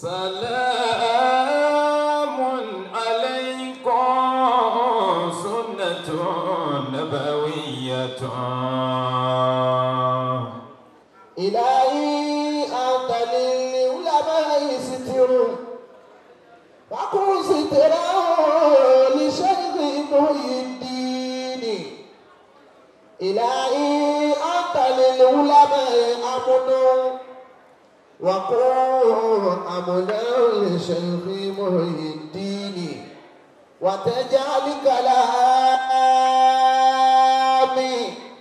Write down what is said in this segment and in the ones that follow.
سلام عليكم سنة نبوية إلهي أنت للعلماء ستر فكن سترا لشيخ محي الدين إلهي أنت للعلماء أمن وكن أمنا لشيخ محي الدين وتجعل كلامي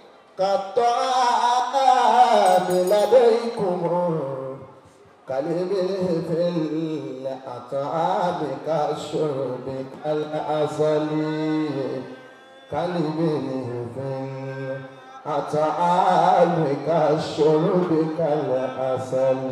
كالطعام لديكم كلمه في الأطعام كالشرب كالعسل كلمه في الأطعام كالشرب كالعسل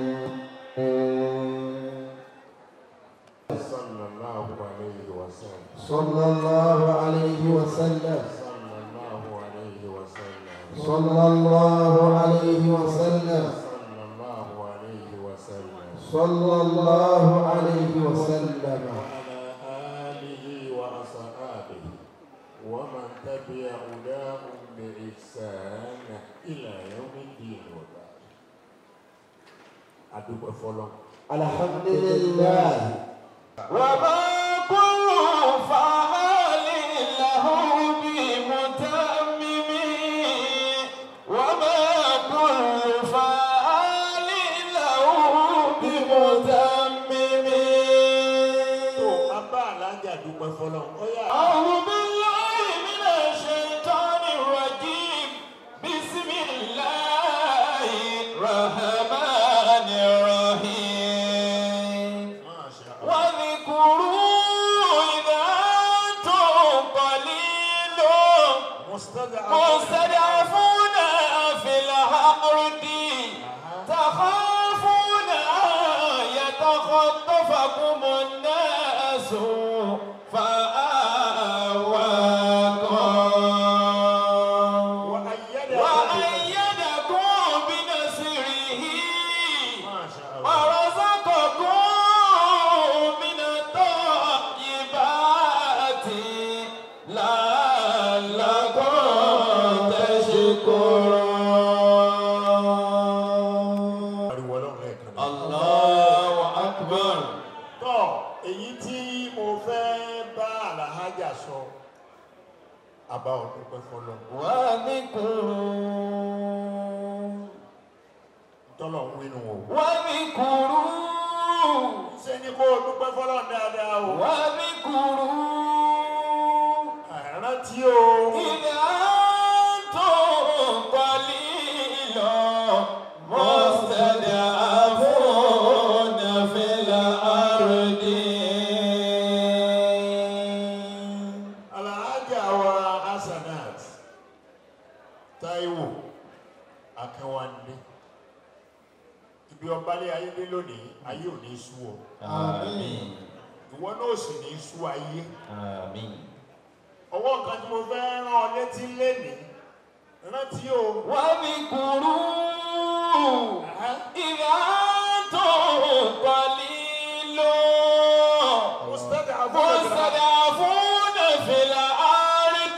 صلى الله عليه وسلم صلى الله عليه وسلم صلى الله عليه وسلم صلى الله عليه وسلم صلى الله عليه وسلم صلى الله عليه وسلم وعلى آله وأصحابه ومن تبع هداهم بإحسان إلى يوم الدين وبعد أدوب فلان الحمد لله وما كل فعال له بمتمم وما كل فعال له بمتمم tó abá alájà dúpẹ́ fọlọ́n ó yà أعوذ بالله من الشيطان الرجيم بسم الله الرحمن الرحيم máa ṣe àwọn واذكروا إذا أنتم قليل مستضعفون في الأرض تخافون أن يتخطفكم الناس فآواكم وأيدكم بنصره máa ṣe àwọn ورزقكم من الطيبات لعلكم تشكرون ariwo ọlọ́run lẹ́ẹ̀kan náà. الله أكبر tọ́ èyí tí mo fẹ́ bá àlàhájà sọ àbá ọdún pẹ́ fọlọ́ واذكروا tọ́lọ̀ ń wínú o. واذكروا ṣé ní kó o dúpẹ́ fọlọ́ dáadáa o. واذكروا àrántí o. إذا أنتم قليل مستضعفون في الأرض àlàhájà wa hasanat Táíwò Akínwándé ibi ọbalẹ ayé dé lónìí ayé ò ní sú ọ آمين ìwọ náà sì ní sú ayé. آمين ọwọ́ kan tí mo fẹ́ rán ọ létí lénìí rántí o. واذكروا إذا أنتم قليل مستضعفون في الأرض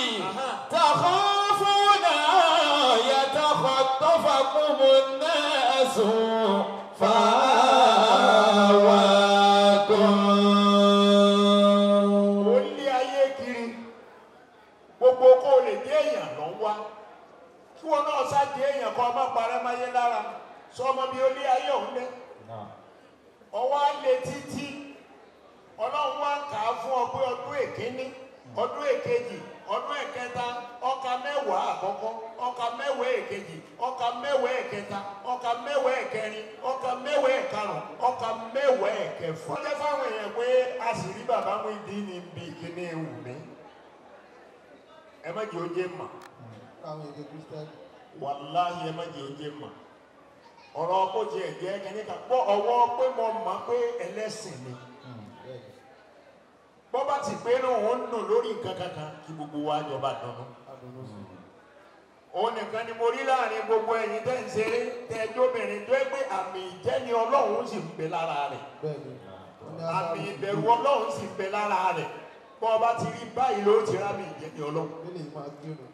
تخافون أن يتخطفكم الناس فآواكم ó lé ayé kiri gbogbo kó o lè dé èèyàn lọ wá kí wọn náà sá dé èèyàn kan ọmọ parẹ́ máyé lára sọ ọmọ bíi ó lé ayé òun lé ọwọ́ á lé títí ọlọ́run wá kà á fún ọ pé ọdún èkíní ọdún èkejì ọdún ẹ̀kẹta ọkà mẹ́wàá àkọ́kọ́ ọkà mẹ́wàá èkejì ọkà mẹ́wàá ẹ̀kẹta ọkà mẹ́wàá ẹ̀kẹrin ọkà mẹ́wàá ẹ̀karùn ọkà mẹ́wàá ẹ̀kẹfà. wọ́n jẹ́ fáwọn èèyàn pé a sì rí bàbá mú ìdí ní bí kíní ewu mi ẹ má jẹ́ oúnjẹ mà àwọn èdè kristian wàláhì ẹ má jẹ́ oúnjẹ mà ọ̀rọ̀ kó jẹ́ ẹ̀jẹ̀ kẹ́ni kan pọ̀ ọwọ́ pé mo mọ̀ pé ẹlẹ́sìn ni bọ́ bá ti pé náà òun nù lórí nǹkan kankan kí gbogbo wa jọba dùnú. òun nìkan ni mo rí láàrin gbogbo ẹ̀yin tẹ́ ń ṣeré tẹ́ ẹjọ́ obìnrin tó ẹ pé àmì ìjẹ́ni ọlọ́run sì ń bẹ lára rẹ̀ bẹ́ẹ̀ni wọ́n ní àmì asáàlù ìbẹ̀rù ọlọ́run sì ń bẹ lára rẹ̀ bọ́ ọba ti rí báyìí ló ti rá mi ìjẹ́ni ọlọ́run nílé máa kírun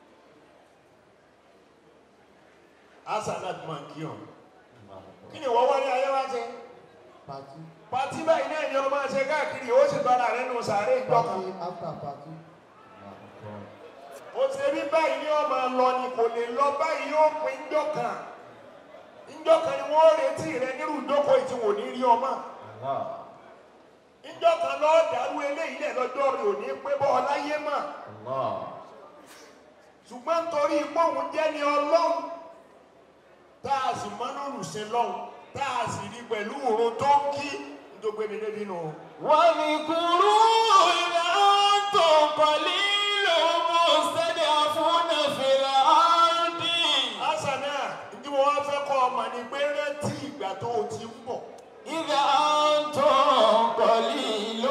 asanat máa ń kí hàn kí ni wọ́n wọlé ayé wá ṣe pàtí pàtí báyìí náà ni ọmọ ṣe káàkiri ó sì bára rẹ̀ nù sàárè ìjọkan pàtí after pàtí ó ṣe bí báyìí ni ọmọ lọ ni kò lè lọ báyìí yóò pin ìjọkan ìjọkan ni wọ́n retí rẹ̀ nírú ìjókòó tí wò ní rí ọmọ ìjọkan lọ́ọ́ dàrú eléyìí lẹ̀ lọ́jọ́ rẹ̀ ò ní pé bọ́ ọ láyé mọ́ ṣùgbọ́n nítorí pọ́ùn jẹ́ ní ọlọ́run tá a sì mọ́ lórùsìn lọ́hùn tá a sì rí pẹ̀lú òun tó ń kí nítorí mi débi nù. واذكروا إذا أنتم قليل مستضعفون في الأرض àṣà náà tí mo wá fẹ́ kọ́ ọmọ ni pé rántí ìgbà tó o ti ń bọ̀. إذا أنتم قليل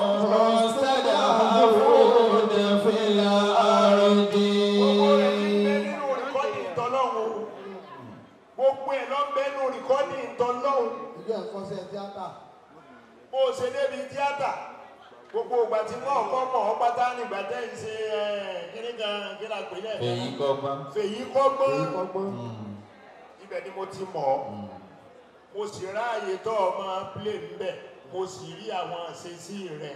مستضعفون في الأرض gbogbo rẹ̀ ní bẹ nínú rìkọ́dì ìtọ́lọ́hún o. gbogbo ẹ̀ lọ bẹ nínú rìkọ́dì ìtọ́lọ́hún. ilé ẹ̀kọ́ṣẹ́ tíátà bó o ṣe débi tíátà gbogbo ìgbà tí wọ́n kọ́ mọ̀ ọ́ pátá nígbà tẹ́ ń ṣe kíní kan kí la pè lẹ́ẹ̀ èyí kọ́gbọ́n fèyí kọ́gbọ́n èyí kọ́gbọ́n ibẹ̀ ni mo ti mọ̀ ọ́ mo sì ráàyè tó o máa plé ńbẹ̀ mo sì rí àwọn àṣesí rẹ̀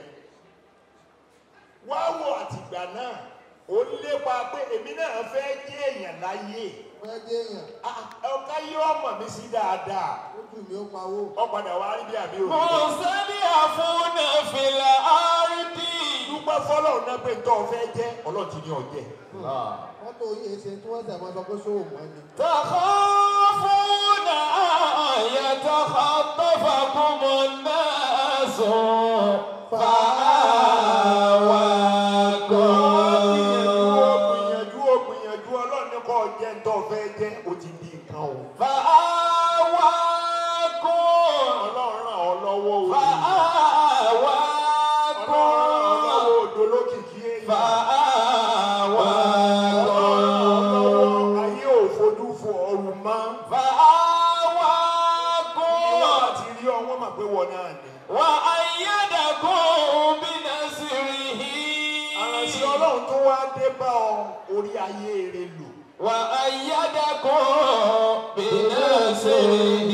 wá wò àtìgbà náà ó lépa pé èmi náà fẹ́ jẹ́ èèyàn láyé fẹ́ jẹ́ èèyàn Ah, ọ̀ká yóò mọ̀ mí sí dáadáa lójú mi ó pawó ó padà wá rí bí àbí òbí مستضعفون في الأرض dúpẹ́ fọlọ́run náà pé tó o fẹ́ jẹ́ ọlọ́ọ̀tì ni ọ̀jẹ̀ mọ́tò yìí ṣe tí wọ́n sẹ̀ máa sọ pé sóò mọ́ ni تخافون أن يتخطفكم الناس فآواكم gbìyànjú ó gbìyànjú ọlọ́run ní kò jẹ́ ń tó fẹ́ jẹ́ ó ti di nǹkan o فآواكم ọlọ́run ràn ọ́ lọ́wọ́ o ọlọ́run ràn ọ́ فآواكم lọ́wọ́ odò lókìkí èèyàn فآواكم ayé ò fojú fo ọrùn mọ́ فآواكم ìyá ti rí ọwọ́ mà pé wọ́n náà ni وأيدكم بنصره àrànṣe ọlọ́run tó wá dé bá ọ orí ayé rẹ lò وأيدكم بنصره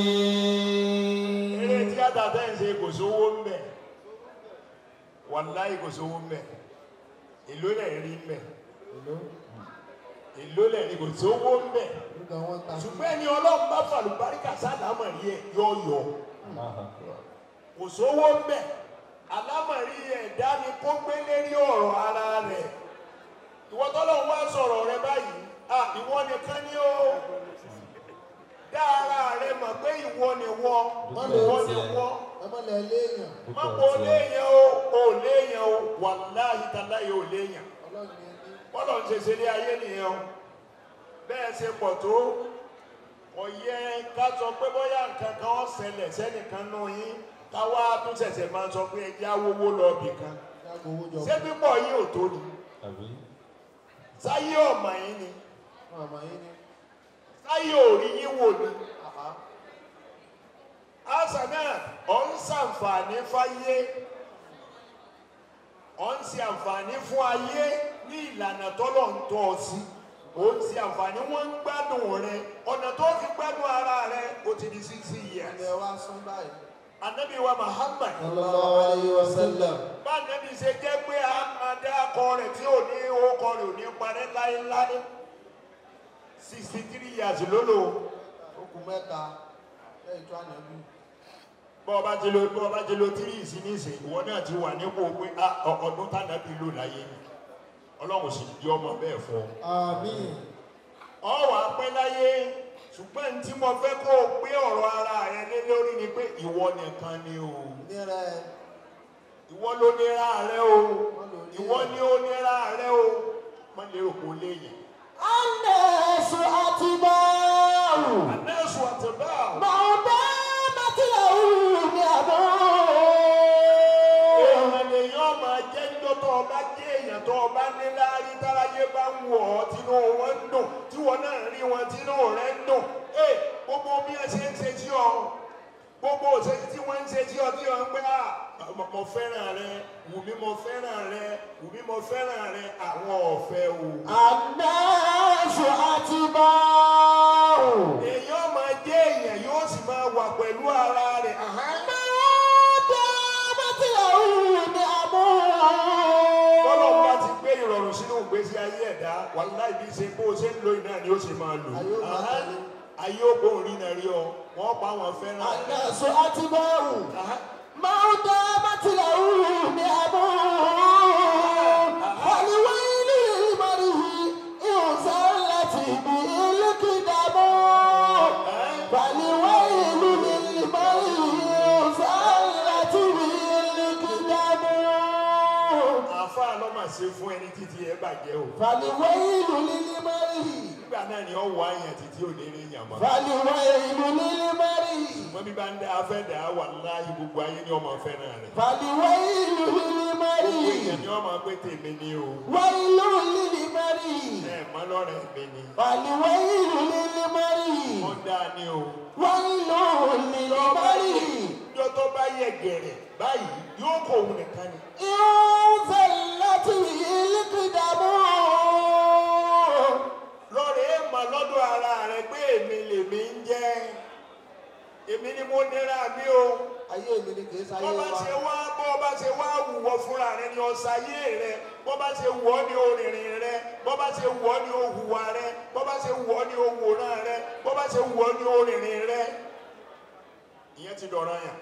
eré tíátà tẹ́ ń ṣe kò sówó ń bẹ̀ wàláì kò sówó ń bẹ̀ èló lẹ̀ rí ń bẹ̀ èló èló lẹ̀ rí kò sówó ń bẹ̀ nígbà wọn ta sí ṣùgbọ́n ẹni ọlọ́run bá fàlùbáríkà sádàmọ̀rí ẹ̀ yọ yọ kò sówó ń bẹ̀ alámọ̀rí ẹ̀dá ni kó gbé lérí ọ̀rọ̀ ara rẹ̀ ìwọ tọ́lọ́run wá sọ̀rọ̀ rẹ báyìí à ìwọ nìkan ni ó dá ara rẹ mọ̀ pé ìwọ ni wọ́ ìwọ ni wọ́ ẹ má lẹ léèyàn má kó léèyàn o ò léèyàn o wàláhì tàláyé ò léèyàn ọlọ́run ni ẹni bọ́lọ̀ ń ṣe ṣe ní ayé nìyẹn o bẹ́ẹ̀ ṣe pọ̀ tó kò yẹ ká sọ pé bóyá nǹkan kan ó ṣẹlẹ̀ sẹ́nìkan nù yín káwá tún ṣẹ̀ṣẹ̀ máa sọ pé ẹjẹ́ awówó lọ bì kan jágbó owó jọ ṣé pípọ̀ yín ò tó ni sáyé ọ̀mà yín ni fún àmọ́ yín ní sáyé òrí yín wò ni àhá àṣà náà ọ̀ ń ṣàǹfààní fáyé ọ̀ ń ṣe àǹfààní fún ayé ní ìlànà tọ́lọ̀ ń tọ́ ọ sí ó ń ṣe àǹfààní wọ́n ń gbádùn rẹ ọ̀nà tó fi gbádùn ara rẹ ó ti di sixty years. ilẹ̀ wa sún báyìí anabi wa Muhammad sallallahu alayhi wa sallam bá anabi ṣe jẹ́ pé a máa dá akọ rẹ̀ tí ò ní orúkọ rẹ̀ ò ní parẹ́ láéláé sixty three years lólo ó kù mẹ́ta lẹ́yìn tó ànábì bọ́ ọba ti lo bọ́ ọba ti lo three ìsinísìn ìwọ náà ti wà nípò pé a ọ- ọdún tànàbí lò láyé ni ọlọ́run sì di ọmọ bẹ́ẹ̀ fún ọ. àmín ọ wà pẹ́ láyé ṣùgbọ́n ní tí mo fẹ́ kó o gbé ọ̀rọ̀ ara rẹ lé lórí ni pé ìwọ nìkan ni o nírẹ ìwọ ló nira rẹ o ìwọ ni ó nira rẹ o má lè rò kó léyìn. الناس أتباع anẹ́sù àtẹ̀bá ما دامت له نعمه èèyàn lèèyàn máa jẹ́ ńjọ́ tó o bá jẹ́ èèyàn tó o bá ní láárí táráyé bá ń wọ̀ ọ́ tínú wọn ń dùn tí wọn náà rí wọn tínú rẹ̀ ń dùn ẹ gbogbo bí ẹ ṣe ń ṣe sí ọ gbogbo òṣèlú tí wọ́n ń ṣe tí ọtí ọ̀ ń pẹ́ à mo- mo fẹ́ràn rẹ wùmí mo fẹ́ràn rẹ wùmí mo fẹ́ràn rẹ àwọn ọ̀fẹ́ o. الناس أتباع èèyàn máa jẹ́ èèyàn yóò sì máa wà pẹ̀lú ara rẹ̀. Àhán. دامت له bọ́lọ́run bá نعمه ti gbé ìrọ̀rùn sínú ìgbésí ayé ẹ̀dá wàláì bí ṣe bó ṣe ń lo iná ni ó ṣe máa lò. Ayé ó máa Àhán. tẹ̀lé. ayé ó gbóhùn rí náà rí ọ wọ́n pa àwọn fẹ́ràn rẹ̀. الناس أتباع Àhán. ما دامت له نعمه فالويل لمرء إن زلت به القدم فالويل للمرء إن زلت به القدم àáfàá ló máa ṣe fún ẹni títí ẹ bàjẹ́ o. فالويل للمرء nígbà náà ni ó wọ àyàn títí ò ní rí yàn mọ́. فالويل للمرء wọ́n bí bá ń dá afẹ́ dá wà láàyè gbogbo ayé ni ọmọ fẹ́ràn rẹ̀. فالويل gbogbo للمرء èèyàn ni ọmọ pé tèmi ni o. ويل للمرء ẹ mọ lọ́rẹ̀ mi ni. فالويل للمرء wọ́n dá ní o. ويل للمرء Ìjọ tó bá yẹ gẹ̀rẹ̀ báyìí yóò kó òun nìkan ni. إن زلت به القدم Lọ́rẹ̀ ẹ mọ lọ́dọ̀ ara rẹ̀ pé èmi lèmi ń jẹ́. Èmi ni mo nira mi o. ayé mi ni kì í sáyé Bọ́ bá wa ṣe wá bọ́ bá ṣe wá wùwọ́ fúnra rẹ ni ọ̀sàyé rẹ. Bọ́ bá ṣe wọ́ ni orìnrìn rẹ. Bọ́ bá ṣe wọ́ ni òhùwà rẹ. Bọ́ bá ṣe wọ́ ni òwòrán rẹ. Bọ́ bá ṣe wọ́ ni orìnrìn rẹ. Ìyẹn ti dọ̀rọ̀ yàn.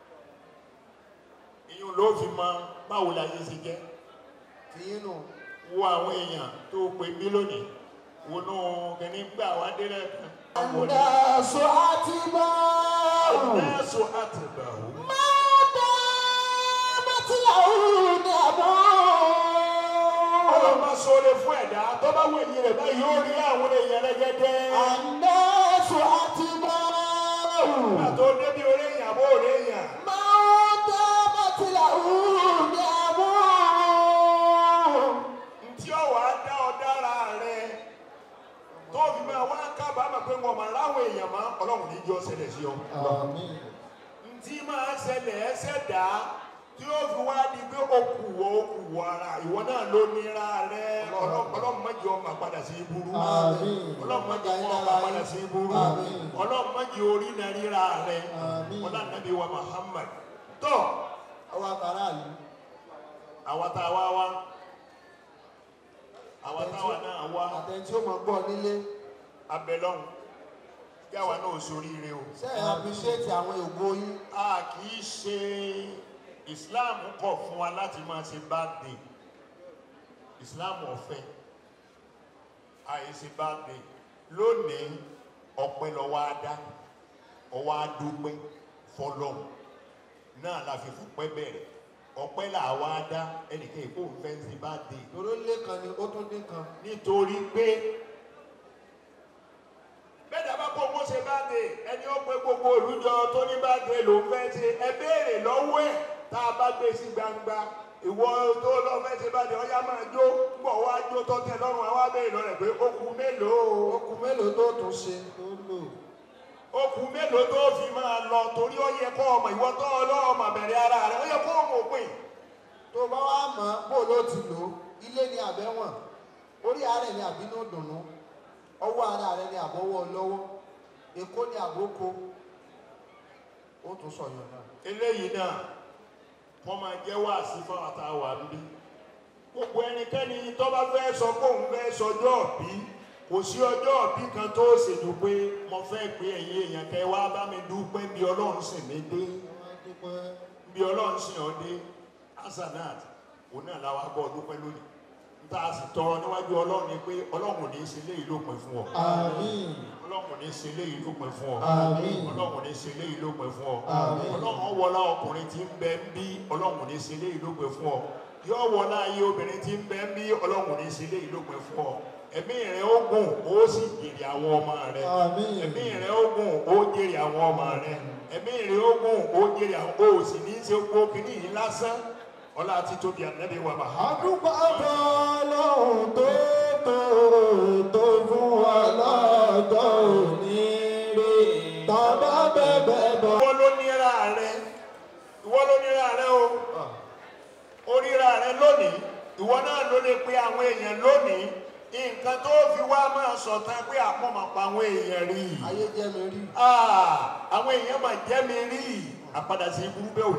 Ìyẹn ló fi mọ báwo la yé ṣe jẹ́. tìyín nù wo àwọn èèyàn tó pè mí lónìí wo nù kìíní gbà wá délẹ̀ kan. àwọn ni الناس أتباع nẹ́ẹ̀sù àtìgbàwò. ما دامت له ọlọ́run نعمه bá sọ̀rọ̀ fún ẹ̀dá tó bá wọ èyí rẹ̀ báyìí yóò rí àwọn èèyàn rẹ́gẹ́dẹ́. الناس أتباع nígbà tó débi orí èèyàn bó orí èèyàn. ما دامت له نعمه ntí ọ̀wọ́ á dá ọ dára rẹ̀ tó fi máa wá kábàámà pé wọn máa láwọn èèyàn máa ọlọ́run ní jọ́ ṣẹlẹ̀ sí ọ. àmín ntí máa ṣẹlẹ̀ ẹsẹ̀ dá tí ó fi wá di pé ó kù wọ ó kù wọ ara ìwọ náà ló nira rẹ ọlọ́run má jẹ́ ọmọ padà sí iburu Àmín. ọlọ́run má jẹ́ ọmọ padà sí iburu Àmín. ọlọ́run má jẹ́ orí náà ríra rẹ Àmín. ọlọ́run nàbí wa Muhammad tó ọwọ́ akara yìí àwa tá a wá wá àwa táwa náà wá àtẹ̀ntí ó mọ̀ gbọ́ nílé abẹ́lọ́hùn kí àwa náà sóríire o. sẹ́yìn appreciate àwọn ògo yín a kì í ṣe islam kọ̀ fún wa láti máa ṣe birthday islam ọ̀fẹ́ àìṣe birthday lónìí ọpẹ́ lọ́wọ́ adá ọwọ́ adúpẹ́ fọlọ́m náà la fi fọpẹ́ bẹ̀rẹ̀ ọpẹ́ là wá dá ẹnìkan èkó ń fẹ́ ṣe birthday lóró lé kan ni ó tún dín kan nítorí pé bẹ́ẹ̀ dábàá kó mo ṣe báde ẹni ó pé gbogbo olùjọ tó ní báde ló ń fẹ́ ṣe ẹ béèrè lọ́wọ́ ẹ̀ tá a bá gbé sí gbangba ìwọ tó lọ fẹ́ ṣe báde ọyá máa jó gbọ̀ wá jó tọ́tẹ̀ lọ́rùn àwa béèrè lọ́rẹ̀ pé ó kù mélòó okùn mélòó tó tún ṣe tó lò ó kù mélòó tó fi máa lọ torí ó yẹ kó ọmọ ìwọ tó ọlọ́ọ̀mà bẹ̀rẹ̀ ara rẹ̀ ó yẹ kó ọmọ òpin tó bá wá mọ̀ bó ló ti lò ó ilé ni àbẹ̀wọ̀n orí ààrẹ ni àbínú dùnnú ọwọ́ ara rẹ ni àbọ̀wọ́ lọ́wọ́ èkó ni àbókò ó tún sọ̀yọ̀ náà eléyìí náà wọ́n máa jẹ́ wáàsí fún àtàwà ń bí gbogbo ẹnikẹ́ni tó bá fẹ́ sọ pé òun fẹ́ sọjọ́ bí kò sí ọjọ́ bí kan tó ṣètò pé mo fẹ́ pé ẹ̀yin èèyàn kẹ́ wá bá mi dúpẹ́ bí ọlọ́run sì mí dé wọ́n dúpẹ́ bí ọlọ́run sì hàn dé hasanat òun náà làwọn abọ́ dúpẹ́ lónìí níta a sì tọrọ níwájú ọlọ́run ni pé ọlọ́run ò ní í ṣe léyìí lópin fún ọ àmín ọlọ́run ò ní í ṣe léyìí lópin fún ọ àmín ọlọ́run ní ṣe léyìí ló pẹ́ fún ọ Àmín. ọlọ́run wọlá ọkùnrin tí ń bẹ ń bí ọlọ́run ní ṣe léyìí ló pẹ́ fún ọ yóò wọlá ayé obìnrin tí ń bẹ ń bí ọlọ́run ní ṣe léyìí ló pẹ́ fún ọ ẹ̀mí rẹ ó gùn ó sì jèrè àwọn ọmọ rẹ Àmín. ẹ̀mí rẹ ó gùn ó jèrè àwọn ọmọ rẹ ẹ̀mí rẹ ó gùn ó jèrè àwọn ó sì ní í ṣe gbó kínní yìí lásán ọlá títóbi ànábì wa Muhammad. àdúgbò ọlọ́run tó tó tó fún wa lọ́jọ́ òní rí tàbá bẹ̀bẹ̀ bọ̀. wọ́n ló nira ló lè pe àwọn èèyàn lónìí nǹkan tó fi wá máa sọ̀tàn pé àpọ̀mọ̀pọ̀ àwọn èèyàn rí i ayé jẹ́ mi rí Ah, àwọn èèyàn máa jẹ́ mi rí i àpadà sí ibú bẹ́ẹ̀ ò